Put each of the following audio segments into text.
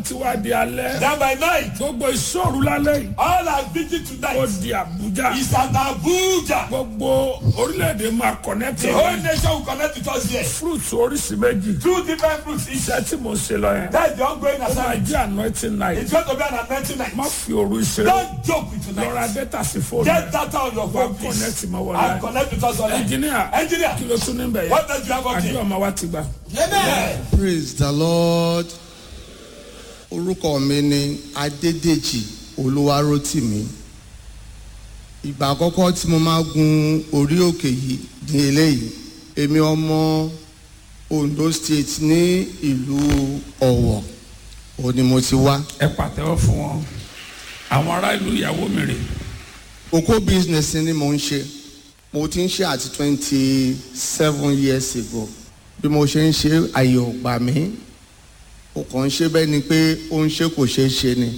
ti wá di alẹ́. Then by night, gbogbo ìṣòro lálẹ́ yìí. all our vigil ó tonight di Àbújá. is at Abuja. gbogbo orílẹ̀-èdè máa connect. The whole nation will connect with us here. fruits oríṣi méjì. Two different fruits each. iṣẹ́ tí mo ṣe lọ yẹn. That's the ongoing ó máa assignment. jẹ́ anointing night. It's going to be an anointing má night. fi òru ìṣeré. Don't joke with lọ́ra tonight. data sí fóònù. Get that on your phone, Wá please. connect mọ́ wọlé. And connect with us online. engineer Engineer, kí ló tún níbẹ̀ yẹn. what does you have àdúrà okay? ọmọ wa ti gbà. Amen. praise the lord orúkọ mi ni adédèjì olúwarótìmí ìgbà àkọ́kọ́ tí mo máa gun orí òkè yìí ní eléyìí èmi ọmọ ondo state ní ìlú ọ̀wọ̀ òun ni mo ti wá ẹ pàtẹ́wọ́ fún wọn. àwọn ará ìlú ìyàwó mi rè. oko business ni mo ń ṣe mo ti ń ṣe àti twenty seven years ago bí mo ṣe ń ṣe àyè ò gbà mí ó kàn ń ṣe bẹ́ẹ̀ ni pé ó ń ṣe kò ṣeé ṣe ni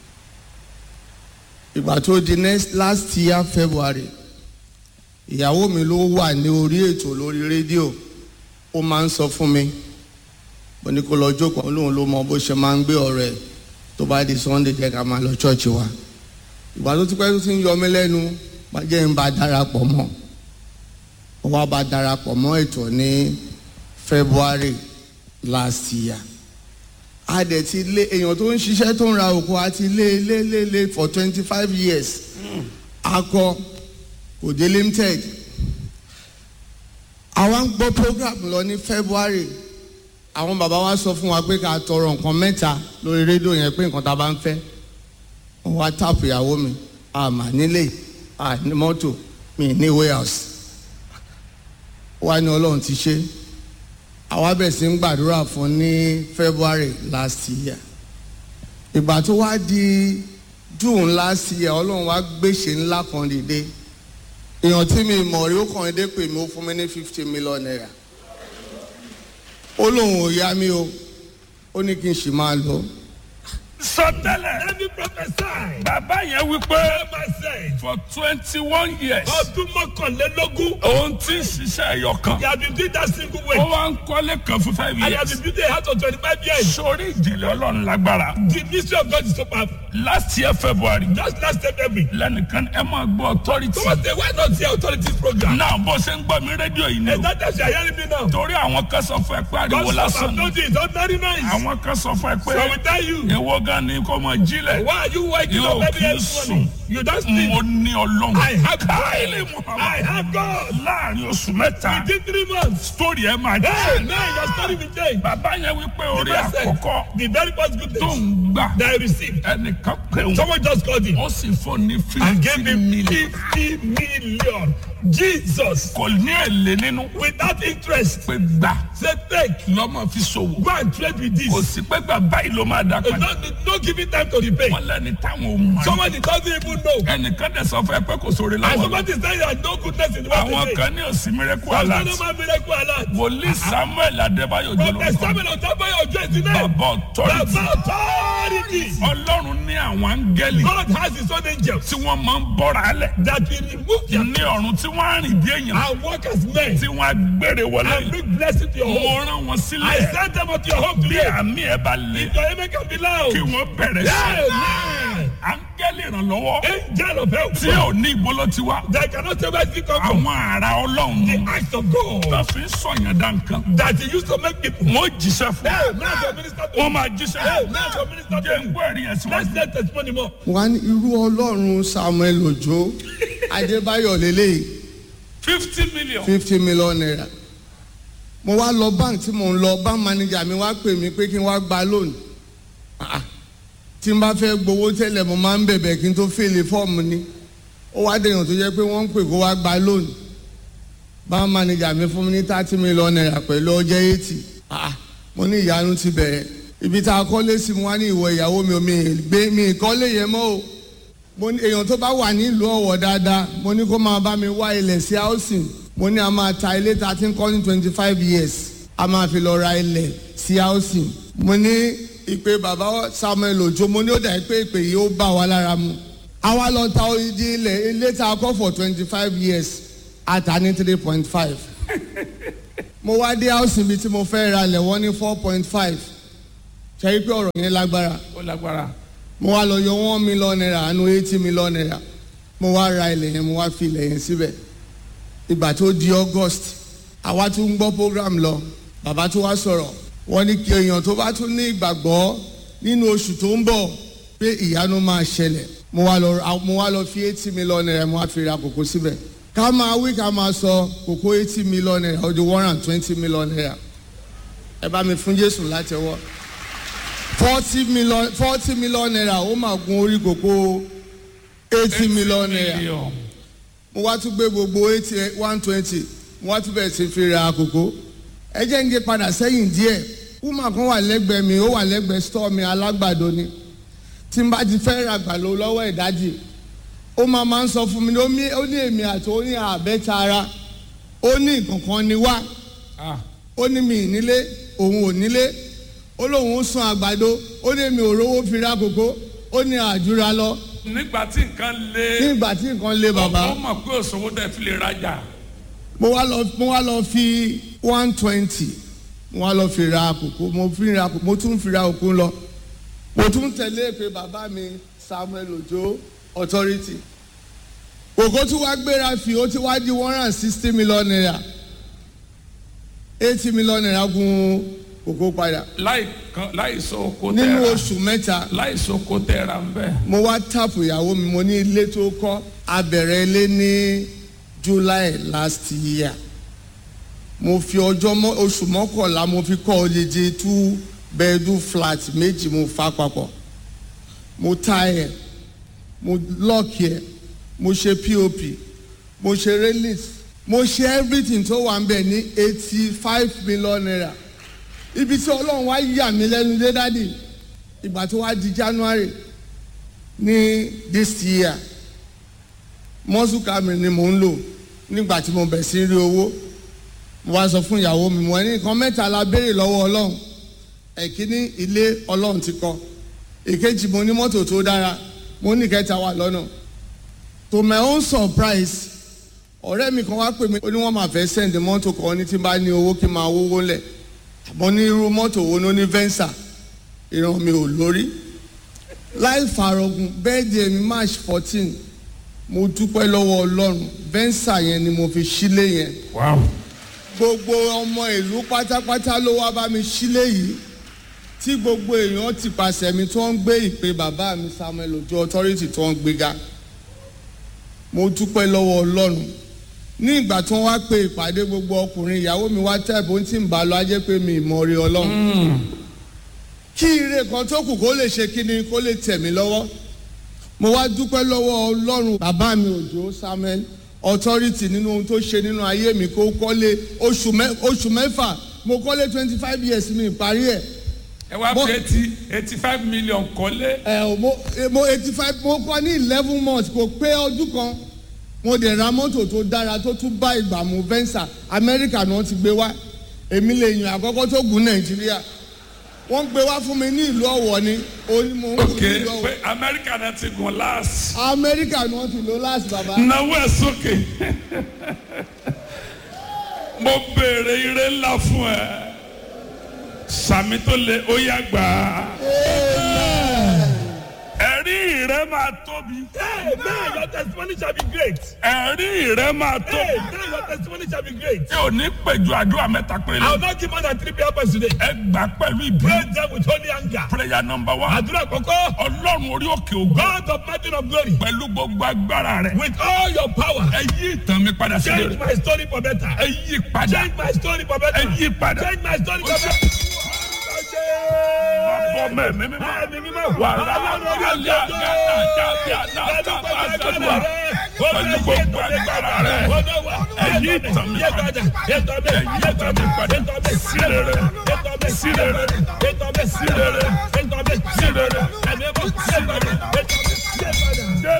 ìgbà tó di next last year February ìyàwó mi ló wà ní orí ètò lórí rédíò ó máa ń sọ fún mi mo ní kó lọ jókòó lóun ló mọ bó ṣe máa ń gbé ọ̀rọ̀ ẹ̀ tó bá di Sunday jẹ́ ká máa lọ ṣọ́ọ̀ṣì wa ìgbà tó ti pẹ́ tó ti ń yọ mí lẹ́nu má jẹ́ ń bá darapọ̀ mọ́ ó wá bá darapọ̀ mọ́ ètò ní February last year a dẹ̀ ti lé èèyàn tó ń ṣiṣẹ́ tó ń ra òkú a ti lé lé lé lé for twenty five years akọ kò dé limited àwa ń gbọ́ program lọ ní February àwọn bàbá wa sọ fún wa pé ká tọrọ nǹkan mẹ́ta lórí rédíò yẹn pé nǹkan tá a bá ń fẹ́ wọ́n wá táàpù ìyàwó mi àmà nílé àní mọ́tò mi ní warehouse wá ní ọlọ́run ti ṣe àwa bẹ̀rẹ̀ sí ń gbàdúrà fún ní February last year ìgbà tó wá di June last year ọlọ́run wá gbèsè ńlá kan dìde èèyàn tí mi mọ̀ rí ó kàn dé pè mí ó fún mi ní fifty million naira ó lóun ò yá mi o ó ní kí n sì máa lọ sọtẹ́lẹ̀ Let me prophesy. bàbá yẹn wí pé Bàbá said, for twenty one years ọdún mọ́kànlélógún, òun ti ń ṣiṣẹ́ ẹyọ kan. you have been doing that single ó way. wá ń kọ́lé kan fún five And you have years. been building a house for twenty-five years. sórí ìjìnlẹ̀ ọlọ́run lágbára. The mystery of God is so powerful. last year February Just last February. lẹ́nìkan ẹ máa gbọ́ authority. Someone say, why not the authorities program? náà bó ṣe ń gbọ́ mi rédíò yìí ni And o. that time you are hearing me now. torí àwọn kan sọ fún ẹ pé ariwo God stop lásán am ni. no this, ordinary noise. àwọn kan sọ fún ẹ So I will pé tell you, èwo gan ni kò mọ̀ jílẹ̀. why are you waking Yóò up every kí n every sùn. morning? You don't sleep. mo ní ọlọ́run. I have káyọ̀lẹ̀ God. I muhammad. have God. láàrin oṣù mẹ́ta Within three months. sítórì ẹ máa Hey, jẹ́. now your story will change. bàbá yẹn wípé The orí first thing, àkọ́kọ́ The very first good tó thing ń gbà that I received. ẹnìkan pé òun Someone just called him ó sì fún ní and gave fifty me million. fifty million. Jesus, kò ní èlé nínú without interest, pé gbà say take, lọ́mọ fi ṣòwò go and trade with kò this. sí pé gbà báyìí ló máa dá Uh, padà No, no giving time to repay. wọ́n lẹ́ni táwọn ò mọ̀ ẹ́. Someone that doesn't even know. ẹnìkan dẹ̀ sọ fún ẹ pé kò sóore And láwọn lọ. somebody is saying that no goodness in the world àwọn today. kan ní òsì mìíràn Some alert no man miracle alert. wòlíì samuel adébáyò Prophet jọlọ Samuel Otabayo Ojo is the name. bàbá authority Baba authority. ọlọ́run ní àwọn áńgẹ́lì God has his own angels tí wọ́n máa ń bọ́ra alẹ̀ that will remove their ní ọ̀run tí wọ́n á rìn bí èèyàn and work as men tí wọ́n á gbére wọlé and bring blessing to your mo home. rán wọn I sílẹ̀ send them unto your home bí today. àmì ẹ̀ bá lé If your amen can be loud. kí wọ́n bẹ̀rẹ̀ sí Amen. áńgẹ́lì ìrànlọ́wọ́ Angel of help. tí ò ní ìgbóló ti wá That cannot say where it come from. àwọn ará ọlọ́run The acts of God tó fi ń sọ̀yàn dá nǹkan that he used to make people. wọ́n jíṣẹ́ fún Hey, now your minister to wọ́n máa jíṣẹ́ Hey, now your minister jẹ́ ń to gbọ́ ẹ̀rí yẹn síwájú. Let's let testimony more. wọ́n á ní irú ọlọ́run Samuel Òjó Adébáyọ̀ lélẹ́yìí fifty million. fifty million naira mo wá lọ bank tí mo ń lọ bank manager mi wá pè mí pé kí n wá gba loan Ah, ah. tí n bá fẹ́ gbowó tẹ́lẹ̀ mo máa ń bẹ̀bẹ̀ kí n tó fèlè fọ́ọ̀mù ni ó wá dèèyàn tó jẹ́ pé wọ́n ń pè kó wá gba loan bank manager mi fún mi ní thirty million naira pẹ̀lú ọjọ́ eighty Ah, ah. mo ní ìyanu ti bẹ̀rẹ̀ ibi tá a kọ́lé sí mo wá ní ìwọ ìyàwó mi ò mi ì gbé mi ìkọ́lé yẹn mọ́ o mo ní èèyàn tó bá wà nílùú ọ̀wọ̀ dáadáa mo ní kó máa bá mi wá ilẹ̀ sí housing mo ní a máa ta ilé tá a ti ń kọ́ ní twenty five years a máa fi lọ ra ilẹ̀ sí housing mo ní ìpè bàbá Samuel Ojo mo ní ó dà pé ìpè yìí ó bá wa lára mu àwa lọ ta odidi ilẹ̀ ilé tá a kọ́ for twenty five years a ta ní three point five mo wá dé housing bíi tí mo fẹ́ ra ilẹ̀ wọ́n ní four point five ṣe pé ọ̀rọ̀ yẹn lágbára ó lágbára mo wá lọ yọ one million naira àánú eighty million naira mo wá ra ilẹ̀ yẹn mo wá fi ilẹ̀ yẹn síbẹ̀ ìgbà tó di august àwa tún ń gbọ́ program lọ bàbá tó wá sọ̀rọ̀ wọ́n ní kí èèyàn tó bá tún ní ìgbàgbọ́ nínú oṣù tó ń bọ̀ pé ìyanu máa ṣẹlẹ̀ mo wá lọ mo wá lọ fi eighty million naira mo wá fi ra kòkó síbẹ̀ ká máa wí ká máa sọ kòkó eighty million naira ó di one hundred and twenty million naira ẹ bá mi fún jésù láti ọwọ́ forty million forty million naira ó máa gun orí kòkó eighty million naira Million. mo wá tún gbé gbogbo eighty one twenty mo wá tún bẹ̀rẹ̀ sí fi ra àkókò ẹ jẹ́ ń gé padà sẹ́yìn díẹ̀ woman kan wà lẹ́gbẹ̀ẹ́ mi ó wà lẹ́gbẹ̀ẹ́ store mi alágbàdo ni tí n bá ti fẹ́ ra gbàlọ́ lọ́wọ́ ìdájì ó máa máa ń sọ fún mi ní ó ní ó ní èmi àti ó ní àbẹ́ta ara ó ní nǹkankan ni wá Ah, ó ní mi nílé òun ò nílé ó lóun ń sun àgbàdo ó ní èmi ò rówó fi ra kòkó ó ní àjúra lọ nígbà tí nǹkan lé nígbà tí nǹkan lé bàbá. ó mọ̀ pé òṣòwò tẹ̀ fi lè rajà mo wá lọ mo wá lọ fi one twenty mo wá lọ fi ra àkókò mo fi ra àkókò mo tún fi ra òkú lọ mo tún tẹ̀lé pé bàbá mi Samuel Ojo authority òkò tí wàá gbéra fi ó ti wá di one hundred and sixty million naira eighty million naira gun òkò padà láì kan láì so oko nínú tẹ́ra oṣù mẹ́ta láì so oko tẹ́ra ń bẹ̀. mo wá tàpù ìyàwó mi mo ní ilé tó kọ́ abẹ̀rẹ̀ ilé ní July last year mo fi ọjọ́ mọ́ oṣù mọ́kànlá mo fi kọ́ odidi two bedroom flat méjì mo fa papọ̀ mo ta ẹ̀ mo lock ẹ̀ mo ṣe pop mo ṣe release mo ṣe everything tó wà ń bẹ̀ ní eighty five million naira ibi tí ọlọ́run wá yà mí lẹ́nu dé dádì ìgbà tó wá di January ní this year muscle camera ni mò ń lò nígbà tí mo bẹ̀ sí rí owó mo wá sọ fún ìyàwó mi mo ní nǹkan mẹ́ta la béèrè lọ́wọ́ ọlọ́run ẹ̀kíní ilé ọlọ́run ti kọ́ èkejì mo ní mọ́tò tó dára mo ní kẹta wà lọ́nà to my own surprise ọ̀rẹ́ mi kan wá pè mí ó ní wọ́n máa fẹ́ send mọ́tò kan ní tí n bá ní owó kí n máa wówó lẹ̀ àmọ́ ní irú mọ́tò wo ló ní venza ìran mi ò lórí láì fàrọ̀gùn bẹ́ẹ̀dì mi march fourteen mo dúpẹ́ lọ́wọ́ ọlọ́run venza yẹn ni mo fi sílé yẹn wow gbogbo ọmọ ìlú pátápátá ló wá bá mi sílé yìí tí gbogbo èèyàn ti pàṣẹ mi tó ń gbé ìpè bàbá mi Samuel Ojo authority tó ń gbéga mo dúpẹ́ lọ́wọ́ ọlọ́run ní ìgbà tí wọ́n wá pe ìpàdé gbogbo ọkùnrin ìyàwó mi wá tẹ̀ bó ń tì ń bá lọ ajẹ́ pé mi ìmọ̀ rí ọlọ́run kí ire kan tó kù kó lè ṣe kí ni kó lè tẹ̀ mí lọ́wọ́ mo wá dúpẹ́ lọ́wọ́ ọlọ́run bàbá mi Òjó Samuel authority nínú ohun tó ṣe nínú ayé mi kó kọ́lé oṣù mẹ́- oṣù mẹ́fà mo kọ́lé twenty five years mi parí ẹ̀ ẹ wá Mo- fi eighty eighty five million kọ́lé ẹ ò mo eh, mo eighty five mo kọ́ ní eleven months kò pé ọdún kan mo dẹ̀ ra mọ́tò tó dára tó tún bá ìgbà mu venza amẹ́ríkà ni wọ́n ti gbé wá èmi lè yàn àkọ́kọ́ tó gùn nàìjíríà wọ́n gbé wá fún mi ní ìlú ọ̀wọ̀ ni òní mo ń gùn ok ní ìlú pé ọ̀wọ̀ amẹ́ríkà náà ti gùn last amẹ́ríkà ni wọ́n ti lò láti bàbá náwó ẹ̀ sókè mo béèrè ire ńlá fún ẹ sàmì tó lè ó yá gbà á ẹ̀rí rẹ máa tóbi Hey, man, your testimony shall be great. ẹ̀rí rẹ máa Hey, tóbi man, your testimony shall be great. tí ò ní pẹ̀jù àdúrà mẹ́ta péré I will not give more than three prayer points today. ẹ gbà pẹ̀lú ìbí Pray them with holy anger. prayer number one Àdúrà kọ̀kọ́. ọlọ́run orí òkè ògbà God of mountain of glory. pẹ̀lú gbogbo agbára rẹ With all your power. ẹ yí ìtàn mi padà sí Change rere my story for better. ẹ yí padà Change my story for better. ẹ yí padà Change my story for better. bọ́ mẹ́mí mímọ́ Ẹ̀mí mímọ́. wà á alẹ́ àgàtà jáde àdáta bá gbàdúrà pẹ̀lú gbogbo agbára rẹ ẹ yí ìtàn mi padà ẹ yí ìtàn mi padà sí rere sí rere sí rere sí rere jésù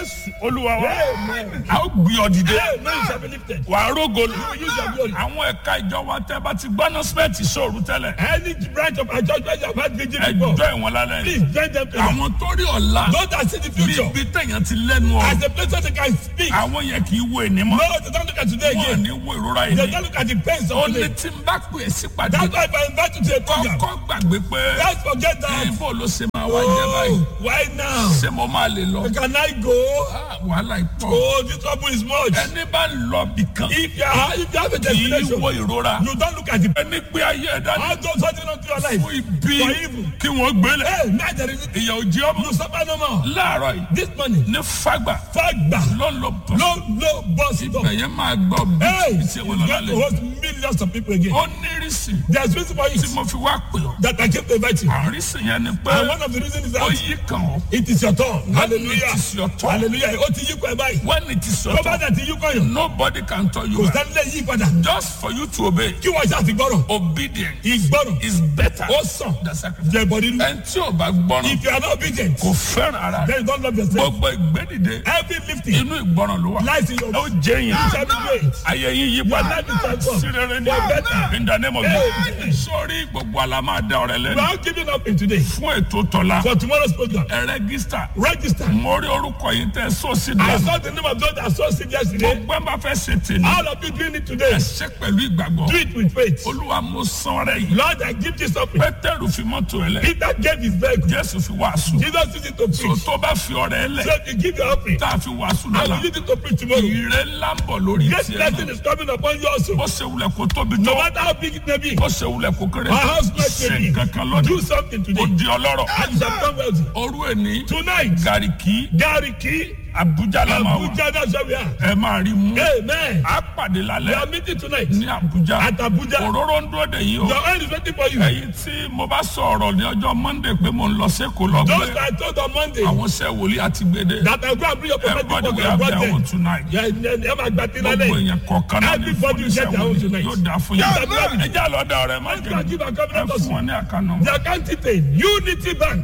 olúwa wa Amen. a ó gbé ọ dìde Amen. You shall be lifted. wà á rógo lù You will use your glory. àwọn ẹ̀ka ìjọba tẹ́ bá ti gbọ́ nọ́sípẹ̀tì sóòrù tẹ́lẹ̀ Any branch of our church where you have had vigil before, ẹjọ́ ìwọ̀n lálẹ́ please join them together. àwọn tó rí ọ̀la Those that see the bí future ibi tẹ̀yàn ti lẹ́nu as ọ̀rọ̀ a place where they can speak. àwọn yẹn kì í wo ènì mọ́ No, they don't look at today wọn ò again. ní wo ìrora They yìí don't look at the pains ó of ní today. tí n bá pè é sípàdé That's why if I invite you to a program, kọ́kọ́ gbàgbé pé let's forget that. ibo ló ṣe máa wá jẹ́ báyìí Oh, why now? ṣé mo máa lè lọ Can I go? Ah, wàhálà ìpọ̀ Oh, this trouble is much. ẹni bá ń lọ bìkan If you are, if you have a kì í destination, wo ìrora you don't look at the ẹni gbé ayé ẹ̀dá ní How those holding on to your life. fún ibi For evil. kí wọ́n gbélé Hey, now there is ìyà òjì ọmọ you suffer no more. láàárọ̀ yìí This money, ní fagbà fagba, lọ́nlọ́ bọ̀ no, no, boss it up. ẹ̀yẹ́ máa gbọ́ Hey, bí it's ṣe going wọ́n to lọ lálẹ́ host millions of people again. ó nírìsì There's reason for tí it mo fi wá pè ọ́ that I came to invite you. àrísì yẹn ni pé And one of the reasons is ó that yí kàn ọ́ it is your turn. Hallelujah. it is your turn. Hallelujah. Ó ti yí kọ́ ẹ báyìí. when it is your Tó bá turn dẹ̀ ti yí kọ́ yàn. nobody can tell you Kò back. sẹ́ni lè yí padà. just for you to obey Kí wọ́n ṣe àtìgbọ́rọ̀. obedience Ìgbọ́rọ̀. is better Ó sàn. than sacrifice. Jẹ bọ̀dí nù. ẹni tí ò bá gbọ́ràn If you are not obedient, kò fẹ́ràn ara rẹ̀ then you don't love yourself. gbogbo ìgbédìde Every lifting inú ìgbọ́ràn ló wà lies in your ó jẹ́ You yẹn shall be great. ayé yín yí padà life is transformed. sí rere ní For better. in the name of Amen. Jesus sórí gbogbo àlá máa da ọ̀rẹ́ We lẹ́nu are giving up in today fún ètò tọ́lá for tomorrow's program. ẹ rẹ́gísítà Register. mo rí orúkọ yìí tẹ́ sọ́ọ̀sì I dùn saw the name of those that saw sick yesterday. gbogbo ẹ̀ bá fẹ́ ṣe tèmi All of you doing it today. ẹ ṣe pẹ̀lú ìgbàgbọ́ Do it with faith. olúwa mo san ọrẹ yìí Lord, I give this up. pétérù fi mọ́tò ẹ lẹ̀ Peter gave his vehicle. jésù fi wàásù Jesus used it to tó preach. tó bá fi ọrẹ ẹ lẹ̀ So if you give your offering, tá a fi wàásù I lọ́la will use it to preach tomorrow. ìrẹ́ ńlá ń bọ̀ lórí Great tiẹ̀ blessing náà is coming upon you also. bó ṣe wulẹ̀ kó tóbi No tó matter how big it may be, bó ṣe wulẹ̀ kó kéré our house might ṣe may be. kankan lọ́dún Do something ó today. di ọlọ́rọ̀ And you shall become wealthy. orú ẹni Tonight, gàríkì Gariki, abuja la máa wà Abuja, that's where we are. ẹ máa rí mú Amen. a pàdé We are lálẹ́ meeting tonight ní abuja at Abuja. òróró ń dúró de yìí o Your oil is waiting for you. ẹ̀yin tí mo bá sọ ọ̀rọ̀ ní ọjọ́ monday pé mo ń lọ sẹ́kọ̀ọ́ lọ Those gbé that I told on Monday àwọn sẹ́ wòlíì àti gbèdé that I go and bring your prophetic everybody book will and have brought their them. own tonight Yeah, yeah, ẹ máa gba tí gbogbo lálẹ́. èèyàn kọ̀ọ̀kan náà ní Everybody will get their own fúnisẹ́ tonight. yóò dáa fún Yeah, yín amen. ẹ jẹ́ àlọ́dà ọ̀rẹ́ má Let's go and give our jẹ́ covenant ẹ also. fún wọn ní àkànnà The account detail Unity Bank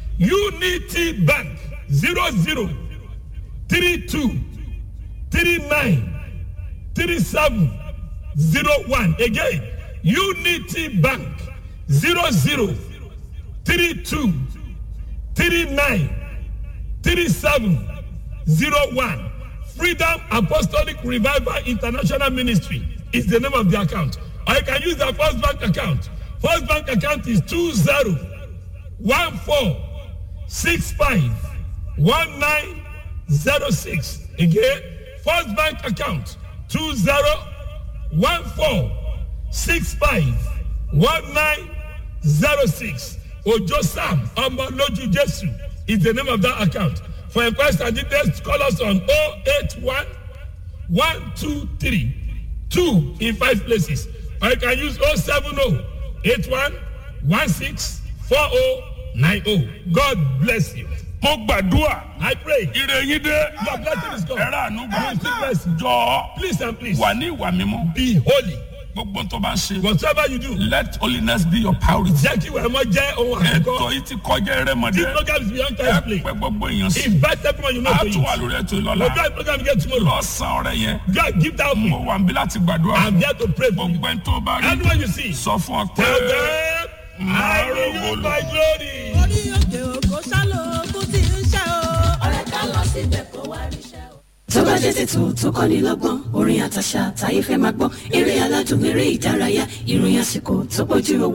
Unity Bank zero zero three two three nine three seven zero one again Unity Bank zero zero three two three nine three seven zero one Freedom Apostolic Revival International Ministry is the name of the account. Or you can use the First Bank account. First Bank account is two zero one four six five one nine zero six. Again, First Bank account two zero one four six five one nine zero six. Ojo Sam Omoloju Jesu is the name of that account. For inquiries and details, call us on 081 123 2 in five places. Or you can use 070 81 16 4090. God bless you. mo gbàdúrà I pray. ire yín dé Your blessing is ẹ gone. rà ànú gbà You still bless. jọ Please and please wà ní ìwà mímọ́ be holy. gbogbo tó bá ń ṣe Whatever you do, let holiness be your priority. jẹ́ kí ìwà ẹ̀mọ́ jẹ́ ohun ètò àkọ́kọ́. yìí ti kọjá ẹrẹ́mọdé This program is beyond ẹ time play. pẹ́ gbogbo èèyàn sí Invite everyone you know a to tún wà it. lórí ètò We'll ìlọ́la do a program again tomorrow. lọ́sàn-án ọ̀rẹ́ yẹn God, give that mo me. wà ń bí láti gbàdúrà I'm fún here to pray for you. gbogbo ẹni tó bá rí Anyone you see, sọ fún ọ pé tell them, I will use my glory. orí òkè òkò sálò kú tí ń ṣe o. ọ̀rẹ́ ká lọ síbẹ̀ kó wá ríṣẹ́ o. tó bá jẹ́ tètò tó kọ́ni lọ́gbọ́n orin àtàṣà táyé fẹ́ máa gbọ́ eré aládùn eré ìdárayá ìròyìn àsìkò tó bójú owó